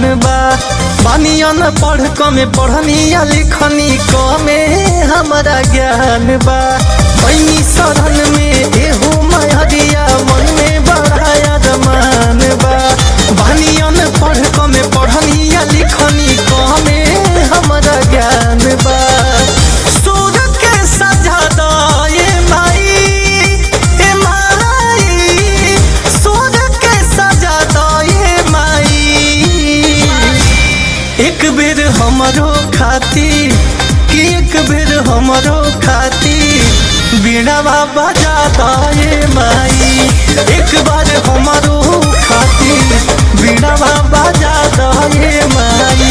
बा बानियन पढ़ कमे पढ़नी या लिखनी कमे हमारा ज्ञान बा पैनी सदन में एहू महरिया मन में बढ़ाया रमान बा बानियन पढ़ कमे पढ़नी या लिखनी कमे हमारा ज्ञान बा सूरत के सजा दो ये माई ए माई सूरत के सजा दो ये माई एक बेर हमरो खाती कि एक बेर हमरो खाती बीड़ावा बजा दे माई एक बार हमरो खाती बीड़ावा बजा दे माई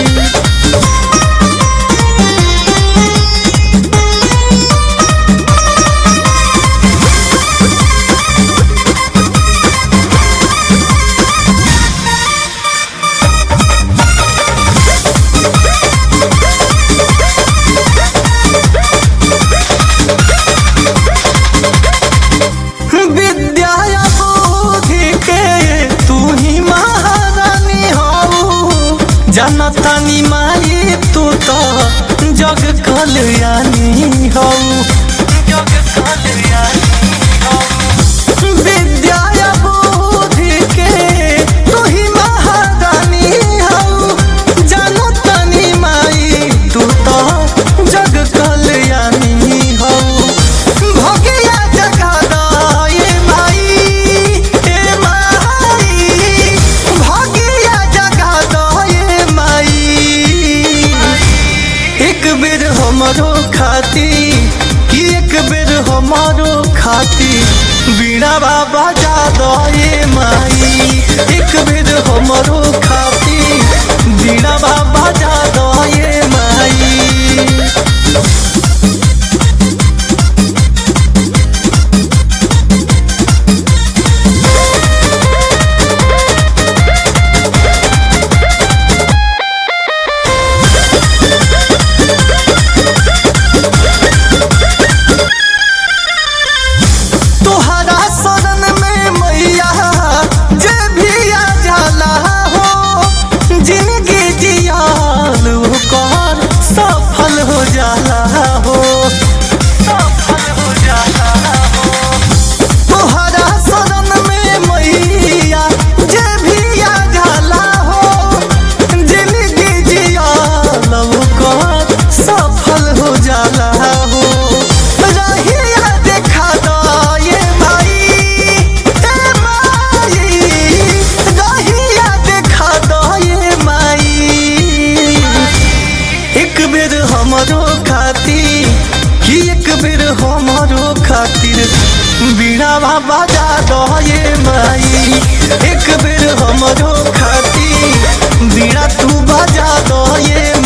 विद्या बुद्धि के तू ही महारानी हो जनतानी माई तू तो जग कल्याणी हो जग कल्याणी हो विद्या बुद्धि के तू ही महारानी हो जनतानी माई तू तो जग कल्याणी हो भोगिया जगा दो ये माई ए माई भोगिया जगा दो ये माई एक बेर हमरो खाती कि एक बेर हमरो खाती बीड़ा बाबा जा दो ये माई एक बेर हमरो खाती बीड़ा बाबा जा दो ये माई तोहरा शरण में मैया जे भी आ जाला हो जिंदगी जियाल कर सफल हो जाला हो सफल हो जाला हो तोहरा शरण में मैया जे भी आ जाला हो जिंदगी जियाल कर सफल हो जाला हो रहिया देखा दो ये माई ए माई रहिया देखा दो ये माई एक बेर हमरो खाती कि एक बेर हमरो खातिर बीड़ावा बजा दो ये माई एक बेर हमरो खाती बीड़ा तू बजा दो ये